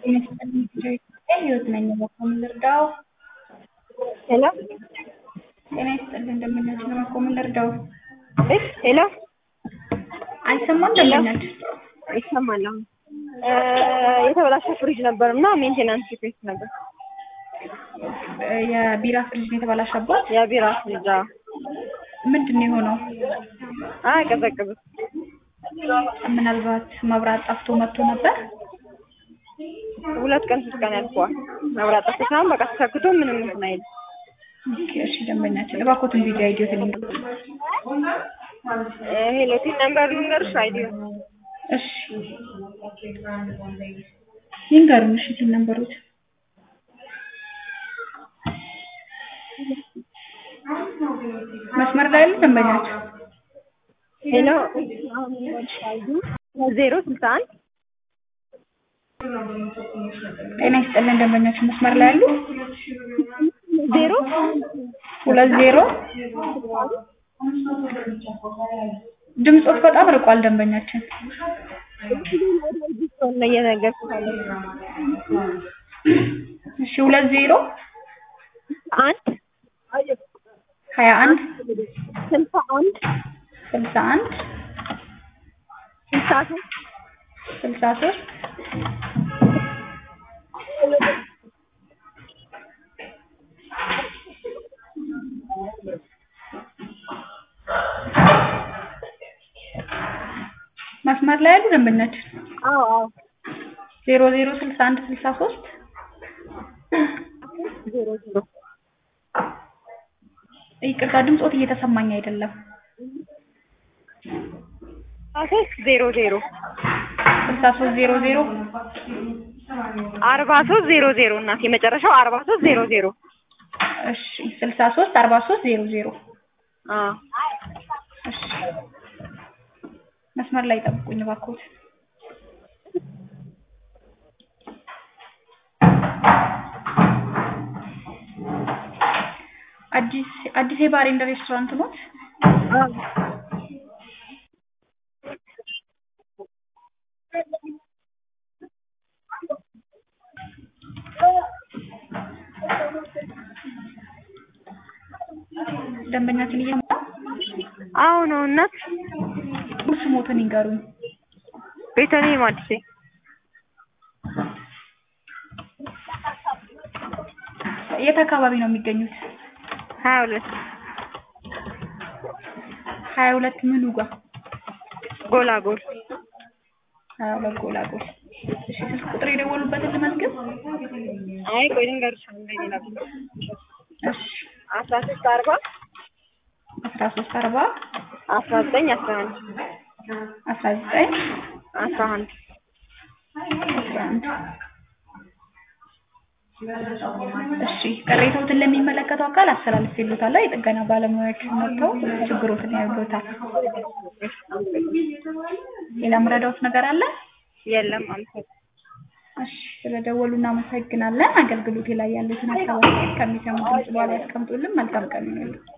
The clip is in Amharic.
ህይወት ነኝ በኮም ልርዳው? ሄሎ ጤና ይስጥልኝ እንደምናችሁ ነው በኮም ልርዳው? እ ሄሎ አይሰማም እንደምናችሁ ይሰማል አሁን እ የተበላሸ ፍሪጅ ነበር እና ሜንቴናንስ ሪኩዌስት ነበር። የቢራ ፍሪጅ ነው የተበላሸበት? የቢራ ፍሪጅ አዎ። ምንድን ነው የሆነው? አያቀዘቅዝም። ምናልባት መብራት ጠፍቶ መጥቶ ነበር? ሁለት ቀን ሶስት ቀን ያልፈዋል። መብራት ጠፍቶ ሳይሆን በቃ ተሰክቶ ምንም እንትን አይልም። ኦኬ እሺ ደንበኛችን እባክዎትን ቪዲዮ አይዲዮትን ይንገሩን። እ ሄሎ ቲን ነምበር ልንገርሽ አይዲዮ እሺ ይንገሩን። እሺ ቲን ነምበሮት መስመር ላይ ያሉ ደንበኛቸው ሄሎ ዜሮ ስልሳ አንድ ጤና ይስጥልን ደንበኛችን መስመር ላይ ያሉ ዜሮ ሁለት ዜሮ ድምፆት በጣም ርቋል ደንበኛችን ነው እየነገርኩት ያለው። እሺ ሁለት ዜሮ አንድ ሀያ አንድ ስልሳ አንድ ስልሳ አንድ ስልሳ ሶስት ስልሳ ሶስት መስመር ላይ ያሉ ደንበኛችን አዎ አዎ ዜሮ ዜሮ ስልሳ አንድ ስልሳ ሶስት ዜሮ ዜሮ ይቅርታ ድምፆት እየተሰማኝ አይደለም። ሶስት ዜሮ ዜሮ ስልሳ ሶስት ዜሮ ዜሮ አርባ ሶስት ዜሮ ዜሮ እናት የመጨረሻው አርባ ሶስት ዜሮ ዜሮ እሺ ስልሳ ሶስት አርባ ሶስት ዜሮ ዜሮ አዎ እሺ መስመር ላይ ጠብቁኝ እባክዎት። አዲስ አዲስ የባር ኤንድ ሬስቶራንት ኖት? አዎ ደንበኛችን እየመጣ አዎ ነው እናት ስሞትን ይንገሩኝ። ቤተልሔም አዲሴ የት አካባቢ ነው የሚገኙት? ሀያ ሁለት ሀያ ሁለት ምኑ ጋር? ጎላጎል ሀያ ሁለት ጎላጎል። እሺ ስልክ ቁጥር የደወሉበትን ልመዝግብ? አይ ቆይ ልንገርሽ አንዴ ሌላ እሺ አስራ ሶስት አርባ አስራ ሶስት አርባ አስራ ዘጠኝ አስራ አንድ አስራ ዘጠኝ አስራ አንድ አስራ አንድ እሺ ቅሬታዎትን ለሚመለከተው አካል አስተላልፌልዎታለሁ። የጥገና ባለሙያዎች መጥተው ችግሮትን ያዩበታል። ሌላ ምረዳዎት ነገር አለ? የለም አመሰግናለሁ። እሺ ስለደወሉ እናመሰግናለን። አገልግሎቴ ላይ ያሉትን ሀሳብ ከሚሰሙት ድምጽ በኋላ ያስቀምጡልን። መልካም ቀን ይሁንልዎት።